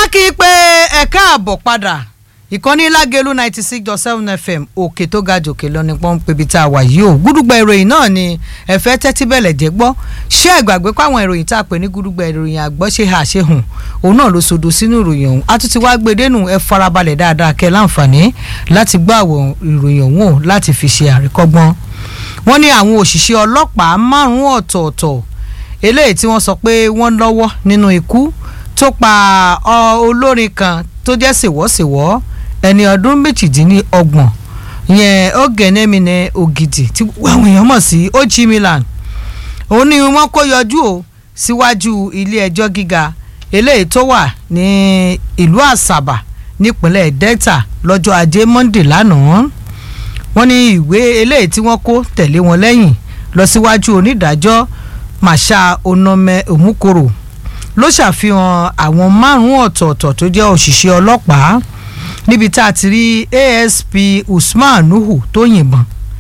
kí i pé ẹ káàbọ̀ padà ìkànnì lágẹ̀lú ninety six dot seven fm òkè tó ga jòkè lọ ní pọ́ńpẹ́ ibi tá a wà yìí o gúdúgbà ìròyìn náà ni ẹ̀fẹ́ tẹ́tí bẹ̀lẹ̀ jẹ́ gbọ́ ṣé ẹ gbàgbé páwọn ìròyìn tá a pè ní gúdúgbà ìròyìn àgbọ̀ ṣe hà ṣe hùn òun náà ló sodo sínú ìròyìn ọ̀hún a tún ti wá gbé dénú ẹ farabalẹ̀ dáadáa kẹ́ láǹfààní láti gbọ́ àwọn ìròyìn ọ̀hún o láti fi ṣe àríkọ́gbọ́n wọ́n ní àwọn òṣìṣẹ́ ọlọ́pàá márùn-ún ọ̀tọ̀ọ̀tọ̀ eléyìí tí wọ́n sọ pé wọ́n lọ́wọ́ nínú ikú tó pa olórin kan tó jẹ́ sèwọ́sèwọ́ ẹni ọdún méjìdínlọ́gbọ̀n yẹn Ògènèmínà Ògìdì tí àwọn èèyàn mọ̀ sí Ojì Milan òun ni wọ́n kó yọjú o síwájú ilé ẹjọ́ gíga eléyìí tó wà ní ìlú Àsàbà nípínlẹ̀ Delta lọ́jọ́ ajé Monday lánàá wọ́n ní ìwé eléyìí tí wọ́n kó tẹ̀lé wọn lẹ́yìn lọ síwájú onídàájọ́ Masha Onome Omukoro ló ṣàfihàn àwọn márùn-ún ọ̀tọ̀ọ̀tọ̀ tó jẹ́ òṣìṣẹ́ ọlọ́pàá níbi tá a ti rí ASP Usman Nuhu tó yìnbọn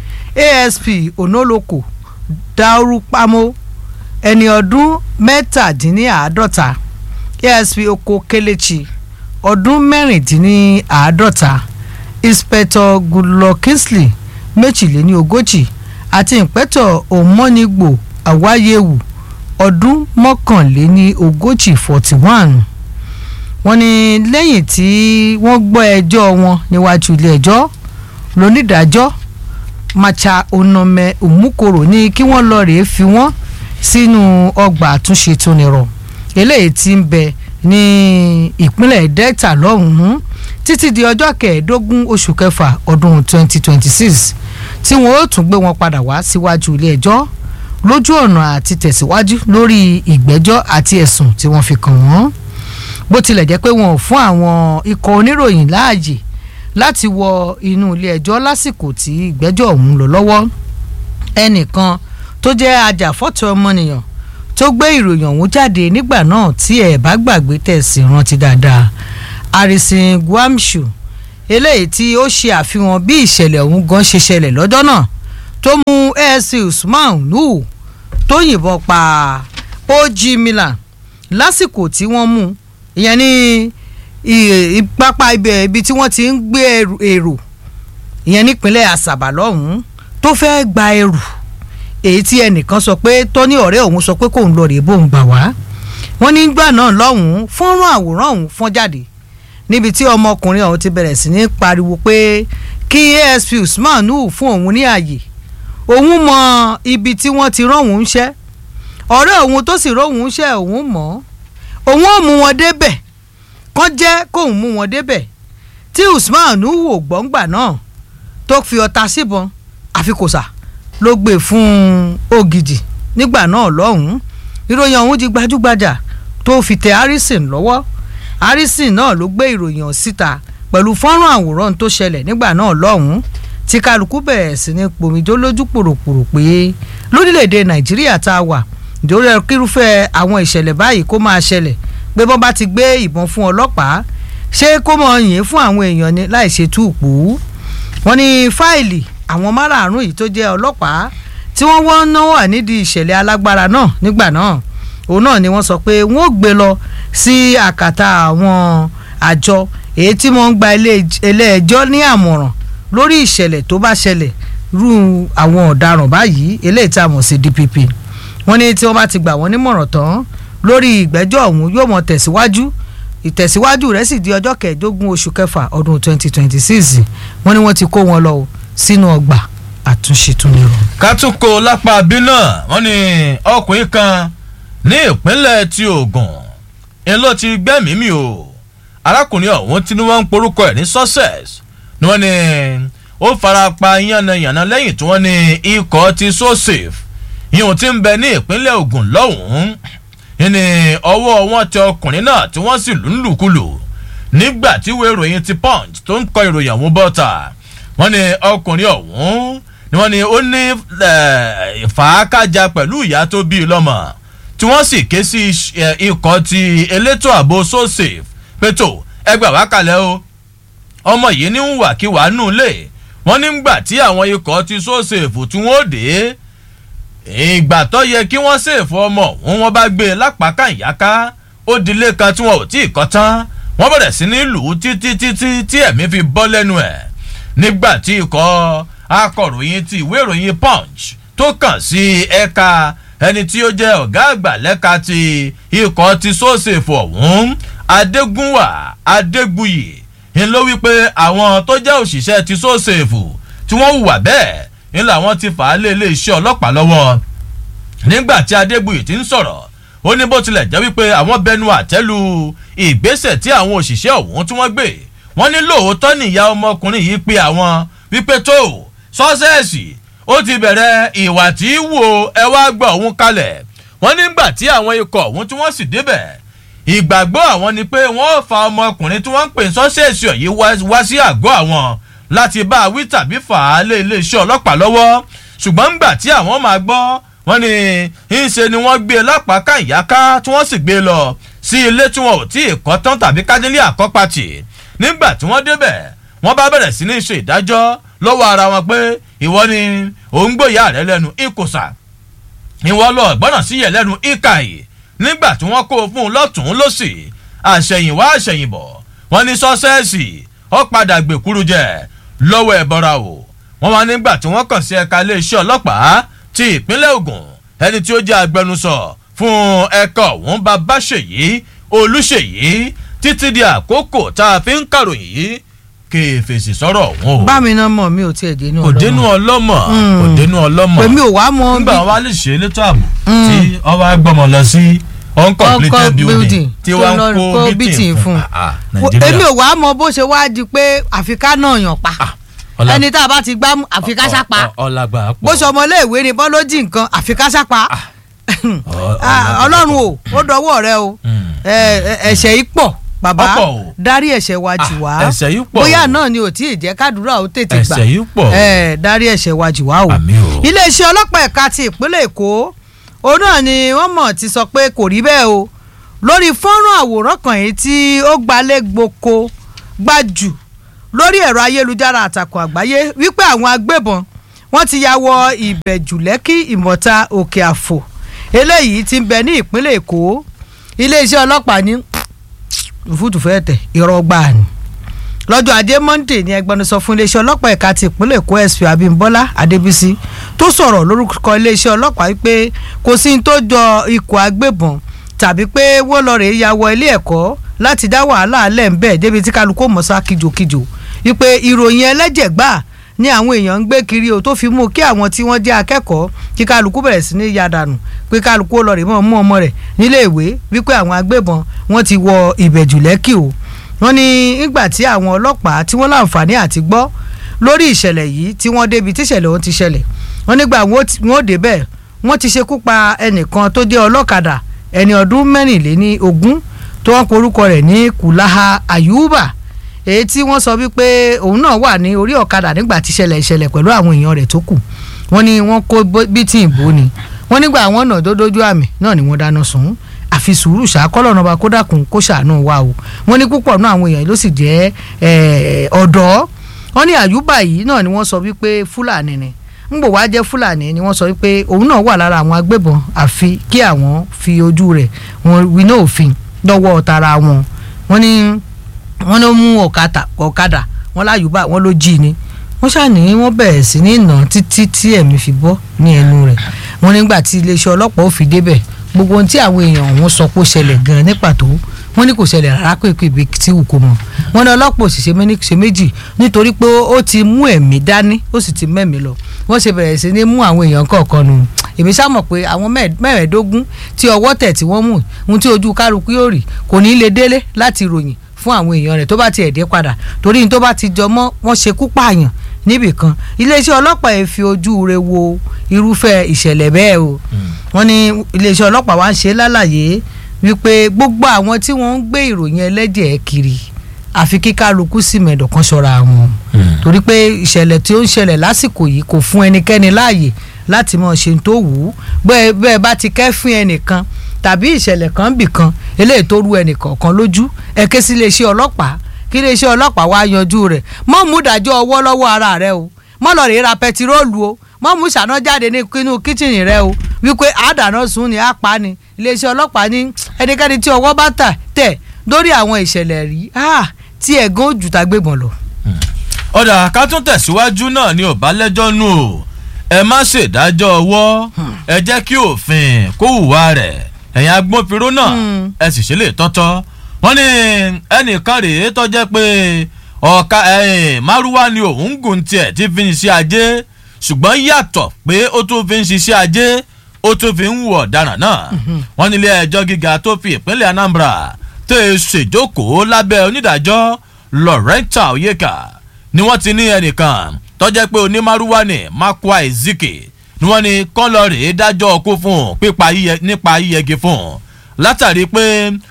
ASP Onoloko Daurupamo ẹni ọdún mẹ́tàdínníàádọ́ta ASP Oko Kelechi ọdún mẹ́rìndínláàádọ́ta Inspector Goodluck Kingsley méjìléní ogójì àti Inspector Omonigbo Awayewu ọdún mọ́kànléní ogójì forty one wọ́n ní lẹ́yìn tí wọ́n gbọ́ ẹjọ́ wọn níwájú ilé ẹjọ́ lónídàájọ́ Macha Onome Omukoro ní kí wọ́n lọ rèé fi wọ́n sínú ọgbà àtúnṣe tó nírọ̀ eléyìí tí ń bẹ ní ìpínlẹ̀ Delta lọ́hùn-ún títí di ọjọ́ kẹẹ̀ẹ́dógún oṣù kẹfà ọdún twenty twenty six tí wọ́n ó tún gbé wọn padà wá síwájú ilé ẹjọ́ lójú ọ̀nà àti tẹ̀síwájú lórí ìgbẹ́jọ́ àti ẹ̀sùn tí wọ́n fi kàn wọ́n bó tilẹ̀ jẹ́ pé wọn ò fún àwọn ikọ̀ oníròyìn láàyè láti wọ inú ilé ẹjọ́ lásìkò tí ìgbẹ́jọ́ ọ̀hún lọ lọ́wọ́ ẹnìkan tó jẹ́ ajàfọ́tò ọmọnìyàn tó gbé ìròyìn ọ̀hún jáde nígbà náà tí ẹ̀ bá gbàgbé tẹ̀sí rántí dáadáa Harrison Guamshu eléyìí tí ó ṣe àfihàn bí ìṣẹ̀lẹ̀ ọ̀hún gan ṣe ṣẹlẹ̀ lọ́jọ́ náà tó mú ASC Usman Nuhu tó yìnbọn pa Ojì Milan lásìkò tí wọ́n mú ìyẹn ní pápá ibẹ̀ ibi tí wọ́n ti ń gbé èrò ìyẹn nípínlẹ̀ Àsàbà lọ́hùn-ún tó fẹ́ gba ẹrù èyí tí ẹnìkan sọ pé tó ní ọ̀rẹ́ òun sọ pé kóun lọ rèé bóun gbà wá wọ́n ní gbà náà lọ́hùn-ún fọ́nrán àwòrán ọ̀hún fọ́n jáde níbi tí ọmọkùnrin ọ̀hún ti bẹ̀rẹ̀ sí ní pariwo pé kí ASP Usman Nuhu fún òun ní àyè òun mọ ibi tí wọ́n ti rán òun ṣẹ́ ọ̀rẹ́ òun tó sì rán òun ṣẹ́ òun mọ̀ òun ò mú wọn débẹ̀ kán jẹ́ kóun mú wọn débẹ̀ tí Usman Nuhu ò gbọ́ngbà náà tó fi ọta síbọn àfikòsà ló gbé fún Ògìdì nígbà náà lọ́hùn-ún ìròyìn ọ̀hún di gbajúgbajà tó fi tẹ Harrison lọ́wọ́ Harrison náà ló gbé ìròyìn síta pẹ̀lú fọ́nrán àwòrán tó ṣẹlẹ̀ nígbà náà lọ́hùn-ún tí kálukú bẹ̀rẹ̀ sí ní pomijó lójú pòròpòrò pé lórílẹ̀‐èdè Nàìjíríà tá a wà ìdórí kírúfẹ́ àwọn ìṣẹ̀lẹ̀ báyìí kó máa ṣẹlẹ̀ pé bọ́n bá ti gbé ìbọn fún ọlọ́pàá ṣé kó mọ̀ yìn fún àwọn èèyàn ni láì ṣe túùpù wọ́n ní fáìlì àwọn márààrún yìí tó jẹ́ ọlọ́pàá tí wọ́n wọ́n náà wà nídìí ìṣẹ̀lẹ̀ alágbára náà nígbà náà òun náà ni wọ́n sọ pé wọ́n ò gbé lọ sí àkàtà àwọn àjọ èyí tí wọ́n ń gba ilé ẹjọ́ ní àmọ̀ràn lórí ìṣẹ̀lẹ̀ tó bá ṣẹlẹ̀ rú àwọn ọ̀daràn báyìí eléyìí tá a mọ̀ sí DPP wọ́n ní tí wọ́n bá ti gbà wọ́n nímọ̀ràn tán lórí ìgbẹ́jọ́ ọ̀hún yóò mọ̀ tẹ̀síwájú ìtẹ̀síwájú rẹ̀ sì di ọjọ́ kẹẹ̀ẹ́dógún oṣù kẹfà ọdún 2026 wọ́n ní wọ́n ti kó wọn lọ sínú ọgbà àtúnṣe tún nírọ̀. kátúkò lápá bí náà wọ́n ní ọkùnrin kan ní ìpínlẹ̀ ti Ògùn ń ló ti gbẹ́mìí mì o arákùnrin ọ̀hún tí wọ́n ń porúkọ ẹ̀ ní success ni wọ́n ní ó fara pa yánnayànna lẹ́yìn tí wọ́n ní ikọ̀ ti so safe ìhùn tí ń bẹ ní ìpínlẹ̀ Ògùn lọ́hùn-ún ní ọwọ́ wọn tẹ ọkùnrin náà tí wọ́n sì lù ń lùkulù nígbà tí ìwé ìròyìn ti punch tó ń kọ ìròyìn ọ̀hún bọ́ta wọ́n ní ọkùnrin ọ̀hún ni wọ́n ní ó ní fàákàjà pẹ̀lú ìyá tó bí i lọ́mọ tí wọ́n sì ké sí ikọ̀ ti elétò ààbò so safe pẹ̀tò ẹgbẹ́ wákàlẹ́ o ọmọ yìí ní ń wàkíwà nù lé wọ́n nígbà tí àwọn ikọ̀ ti so safe tí wọ́n dé ìgbà tó yẹ kí wọ́n ṣèfọ́ ọmọ òun wọ́n bá gbé e lápákà ìyáká ó dilé kan tí wọn ò tí ì kọ́ tán wọ́n bẹ̀rẹ̀ sí ní lù ú títí títí tí ẹ̀mí fi bọ́ lẹ́nu ẹ̀ nígbà tí ikọ̀ akọ̀ròyìn ti ìwé ìròyìn punch tó kàn sí ẹ̀ka ẹni tí ó jẹ́ ọ̀gá àgbà lẹ́ka ti ikọ̀ ti sósèfò ọ̀hún adégúnwà adégbuyì ń ló wípé àwọn tó jẹ́ òṣìṣẹ́ ti sósèfò tí wọ́n hùwà bẹ́ẹ̀ ń làwọn ti fà á lé iléeṣẹ́ ọlọ́pàá lọ́wọ́ nígbà tí adégbuyì ti ń sọ̀rọ̀ ó ní bó tilẹ̀ jẹ́ wípé àwọn bẹnu àtẹ́lu ìgbésẹ̀ tí àwọn òṣìṣẹ́ ọ̀hún tí wọ́n gbé wọ́n ní lóòótọ́ nìyá ọmọkùnrin yìí pé àwọn wípé tó sọ́sẹ́ẹ̀sì ó ti bẹ̀rẹ̀ ìwà tí í wo ẹ wá gbọ́ òun kalẹ̀ wọ́n nígbà tí àwọn ikọ̀ ọ̀hún tí wọ́n sì débẹ̀ ìgbàgbọ́ àwọn ni pé wọ́n fa ọmọkùnrin tí wọ́n ń pè sọ́sẹ́ẹ̀sì yìí wá sí àgọ́ àwọn láti bá a wí tàbí fà á lé iléeṣẹ́ ọlọ́pàá lọ́wọ́ ṣùgbọ́n ńgbà tí àwọn máa gbọ́ wọ́n ní ńṣe ni wọ́n gbé e lápá káyàká tí wọ́n sì gbé e lọ sí ilé tí wọn ò tí ì kọ́ tán tàbí kádílé àkọ́pàtì nígbà tí wọ́n débẹ̀ wọ́n bá bẹ̀rẹ̀ sí ní ṣe ìdájọ́ lọ́wọ́ ara wọn pé ìwọ ni òun gbòòyà rẹ lẹ́nu ìkòsà ìwọ lọ gbọ́dọ̀ sí yẹ lẹ́nu ìkàyè nígbà tí wọ́n kó o fún un lọ́tún lọ́sì àṣẹ̀yìnwá àṣẹ̀yìnbọ̀ wọ́n ní sọ́sẹ́ẹ̀sì ó padà gbèkúrú jẹ lọ́wọ́ ẹ̀bọra o wọ́n wá nígbà tí wọ́n kàn sí ẹ̀ka iléeṣẹ́ ọlọ́pàá ti ìpínlẹ̀ Ògùn ẹni tí ó jẹ́ agbẹnusọ fún ẹ̀ka ọ̀hún Babáṣèyí Olúṣèyí títí di àkókò tá a fi ń kàròyìn yìí kí fèsì sọ̀rọ̀ ọ̀hún o. bá mi náà mọ̀ mi ò tiẹ̀ dénú kò dénú ọlọ́mọ kò dénú ọlọ́mọ pèmí ò wá mọ nígbà wọn wá lè ṣe elétò ààbò tí wọn wá gbọmọ lọ sí uncompleted building tí wọn kó bítìn fún èmi ò wá mọ bó ṣe wá di pé àfikà náà yàn pa ẹni tá a bá ti gbá àfikà sápa bó ṣe ọmọléèwé ni bọ́ ló jí nǹkan àfikà sápa ọlọ́run o ó dọwọ́ rẹ o ẹ̀ṣẹ̀ yìí pọ̀ bàbá dárí ẹ̀ṣẹ̀ wa jì wá ẹ̀ṣẹ̀ yìí pọ̀ bóyá náà ni ò tí ì jẹ́ kádùúrà ó tètè gbà ẹ̀ṣẹ̀ yìí pọ̀ dárí ẹ̀ṣẹ̀ wa jì wá o iléeṣẹ́ ọlọ́pàá ẹ̀ka ti ìpínlẹ̀ èkó òun náà ni wọ́n mọ̀ ti sọ pé kò rí bẹ́ẹ̀ o lórí fọ́nrán àwòrán kan yìí tí ó gbalẹ̀ gboko gbajù lórí ẹ̀rọ ayélujára àtàkùn àgbáyé wípé àwọn agbébọn wọ́n ti ya wọ ìbẹ̀jù lẹ́kì ìmọ̀ta òkè àfò eléyìí ti ń bẹ ní ìpínlẹ̀ èkó iléeṣẹ́ ọlọ́pàá ní òfútù fẹ́ tẹ̀ irọ́ gbà ní. lọ́jọ́ ajé monde ni ẹgbẹnusọ fún iléeṣẹ́ ọlọ́pàá ẹ̀ka ti ìpínlẹ̀ èkó sp abimbola adébísí tó sọ̀rọ̀ lórúkọ iléeṣẹ́ ọlọ́pàá wípé kò sí ní tó jọ ikọ̀ agbébọn tàbí pé wọ́n lọ rèé ya wọ ilé ẹ̀kọ́ láti dá wàhálà alẹ́ ń bẹ̀ débi tí kálukú mọ̀sá kìjokìjo wípé ìròyìn ẹlẹ́jẹ̀ gbà ní àwọn èèyàn ń gbé kiri o tó fi mú kí àwọn tí wọ́n jẹ́ akẹ́kọ̀ọ́ kí kálukú bẹ̀rẹ̀ sí ní ya dànù pé kálukú ó lọ rè mọ́ mú ọmọ rẹ̀ nílé ìwé wípé àwọn agbébọn wọ́n ti wọ ìbẹ̀jù lẹ́kì o wọ́n ní nígbà tí àwọn ọlọ́pàá tí wọ́n láǹfààní àti gbọ́ lórí ìṣẹ̀lẹ̀ yìí tí wọ́n débi tíṣẹ̀lẹ̀ ọ̀hún ti ṣẹlẹ̀ wọ́n nígbà wọ́n ó débẹ̀ wọ́n ti ṣekú pa ẹnìkan tó jẹ́ ọlọ́kadà ẹni ọdún mẹ́rìnléní ogún tó wọ́n porúkọ rẹ̀ ní kùláha àyùbá èyí tí wọ́n sọ wípé òun náà wà ní orí ọ̀kadà nígbà tí ṣẹlẹ̀ ìṣẹ̀lẹ̀ pẹ̀lú àwọn èèyàn rẹ̀ tó kù wọ́n ní wọ́n kó bítì ìbò ni wọ́n nígbà àwọn náà dódójú àmì náà ni wọ́n dáná sun àfi sùúrù ṣàkọ́lọ̀ náà bá kó dákun kó ṣàánú wa o wọ́n ní púpọ̀ náà àwọn èèyàn ló sì jẹ́ ọ̀dọ́ wọ́n ní àyùbá yìí náà ni wọ́n sọ wípé fúlàní ni ń bò wá jẹ́ fúlàní ni wọ́n sọ wípé òun náà wà lára àwọn agbébọn àfi kí àwọn fi ojú rẹ̀ wọn winá òfin lọ́wọ́ tara wọn wọ́n ní wọ́n ló mú ọ̀kadà ọ̀kadà wọ́n láyùbá wọ́n ló jí ni wọ́n ṣàní wọ́n bẹ̀rẹ̀ sí ní nà títí tí ẹ̀mí fi bọ́ ní ẹnu rẹ̀ wọ́n nígbà tí iléeṣẹ́ ọlọ́pàá ò fi débẹ̀ gbogbo ohun tí àwọn èèyàn ọ̀hún sọ pé ó ṣẹlẹ̀ gan-an ní pàtó wọ́n ní kò ṣẹlẹ̀ rárá pé pé ibi tí wù kó mọ̀ wọ́n ní ọlọ́pàá òṣìṣẹ́ méjì ṣe méjì nítorí pé ó ti mú ẹ̀mí dání ó sì ti mẹ́mí lọ wọ́n ṣe bẹ̀rẹ̀ sí ní mú àwọn èèyàn kọ̀ọ̀kan nù èmi sá mọ̀ pé àwọn mẹ́rẹ̀ẹ́dógún tí ọwọ́ tẹ̀ tí wọ́n mú ohun tí ojú kálukú yóò rí kò ní í lè délé láti ròyìn fún àwọn èèyàn rẹ̀ tó bá tiẹ̀ dé padà torí ní tó bá ti jọ mọ́ wọ́n ṣekú pààyàn níbì kan iléeṣẹ́ ọlọ́pàá yẹn fi ojú rẹ̀ wo irúfẹ́ ìṣẹ̀lẹ̀ bẹ́ẹ̀ o wọ́n ní iléeṣẹ́ ọlọ́pàá wa ń ṣe lálàyé wípé gbogbo àwọn tí wọ́n ń gbé ìròyìn ẹlẹ́jẹ̀ kiri àfi kí kálukú sì mẹ̀dọ̀ kan ṣọ́ra wọn torí pé ìṣẹ̀lẹ̀ tí ó ń ṣẹlẹ̀ lásìkò yìí kò fún ẹnikẹ́ni láàyè láti mọ̀ ṣe tó wù ú bẹ́ẹ̀ bá ti kẹ́fín ẹnìkan tàbí ìṣẹ̀lẹ̀ kan bì kan eléyìí tó rú ẹnìkọ̀ọ̀kan lójú ẹ ké sí iléeṣẹ́ ọlọ́pàá kí iléeṣẹ́ ọlọ́pàá wá yanjú rẹ̀ mọ́ mú dájọ́ ọwọ́ lọ́wọ́ ara rẹ o mọ́ lọ rè ra pẹtiróòlù o mọ́ mú ṣàná jáde nínú kíchìnì rẹ o wípé àdàná sùn ni àpá ni iléeṣẹ́ ọlọ́pàá ní ẹnikẹ́ni tí ọwọ́ bá tà tẹ̀ lórí àwọn ìṣẹ̀lẹ̀ rí tí ẹ̀gán ojú ta gbébọn lọ. ọ̀dà ká tún tẹ̀síwájú náà ni ò bá lẹ́jọ́ nù o ẹ má ṣèdájọ́ ọwọ́ ẹ jẹ́ kí òfin kó hùwà rẹ̀ ẹ̀yin agbófinró náà ẹ sì ṣe lè tọ́tọ́ wọ́n ní ẹnìkan rèé tó jẹ́ pé ọ̀ka márúwá ni òun gùn tiẹ̀ tí fi ń ṣe ajé ṣùgbọ́n yàtọ̀ pé ó tún fi ń ṣiṣẹ́ ajé ó tún fi ń wù ọ̀daràn náà wọ́n nílé ẹjọ́ gíga tó fi ìpínlẹ̀ anambra tó e ṣèjókòó lábẹ́ onídàájọ́ loretta oyeka ni wọ́n ti ní ẹnìkan tọ́jẹ́ pé onímárúwá ni makwa ezike ni wọ́n ní kọ́lọ́rì dájọ́ ọkú fún un pípa nípa yíyẹgi fún un látàrí pé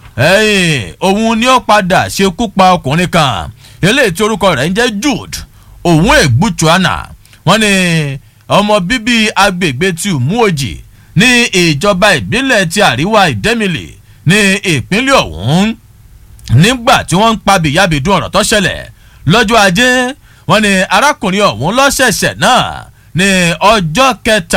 òun ni ó padà ṣekú pa ọkùnrin kan eléyìí tí orúkọ rẹ̀ ń jẹ́ jude òun ègbútuana wọ́n ní ọmọ bíbí agbègbè tí umuoji ní ìjọba ìbílẹ̀ ti àríwá ìdẹ́mìlì ní ìpínlẹ̀ ọ̀hún nígbà tí wọ́n ń pa bìyàbìdún ọ̀rọ̀ tó ṣẹlẹ̀ lọ́jọ́ ajé wọ́n ní arákùnrin ọ̀hún lọ́sẹ̀ẹ̀sẹ̀ náà ní ọjọ́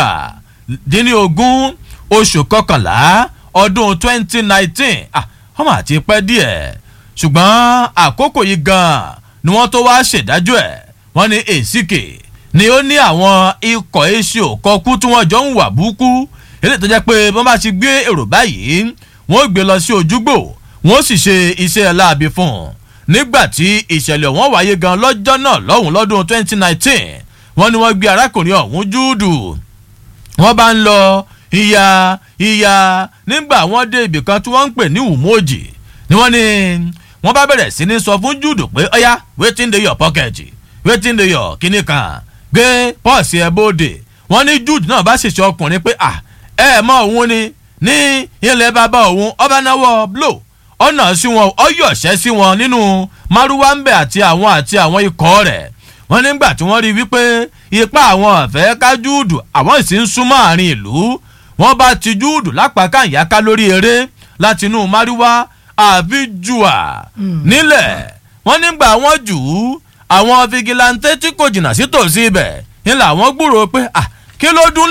kẹtàdínlógún oṣù kọkànlá ọdún twenty nineteen wọ́n mà ti pẹ́ díẹ̀ ṣùgbọ́n àkókò yìí gan-an ni wọ́n tó wá ṣèdájọ́ ẹ̀ wọ́n ní èsìkè ni ó ní àwọn ikọ̀ èsì òkọ́kú tí wọ́n jọ ń wà búkú eléyìí tó jẹ́ pé wọ́n bá ti gbé èrò báyìí wọ́n gbé lọ sí ojúgbò wọ́n sì ṣe iṣẹ́ láabi fún un nígbà tí ìṣẹ̀lẹ̀ wọn wáyé gan lọ́jọ́ náà lọ́hùn lọ́dún 2019 wọ́n ní wọ́n gbé arákùnrin ọ̀hún júùdù wọ́n bá ń lọ ìyá ìyá nígbà wọ́n dé ibì kan tí wọ́n ń pè ní umoji ni wọ́n ní wọ́n bá bẹ̀rẹ̀ sí ní sọ fún júùdù pé ọ̀yá wetin dey your pocket wetin dey your kíní kan gbé pọ́ọ̀sì ẹ̀ bóde wọ́n ní júùdù náà bá ṣèṣe ọkùnrin pé à ẹ mọ òun ni ní ilẹ̀ bàbá òun ọba náwó blow ọ̀nà sí wọn ọ̀yọ̀ṣẹ́ sí wọn nínú márúwáńbẹ̀ àti àwọn àti àwọn ikọ̀ rẹ̀ wọ́n nígbà tí wọ́n rí wípé ipá àwọn ọ̀fẹ́ ká júùdù àwọn sì ń súnmọ́ àárín ìlú wọ́n bá ti júùdù lápá káyàká lórí eré láti inú márúwá àbí jùà nílẹ̀ wọ́n nígbà wọ́n jù ú àwọn fìgìláńtẹ́ tí kò jìnnà sí tòsí ibẹ̀ ńlá wọ́n gbúròó pé kí ló dún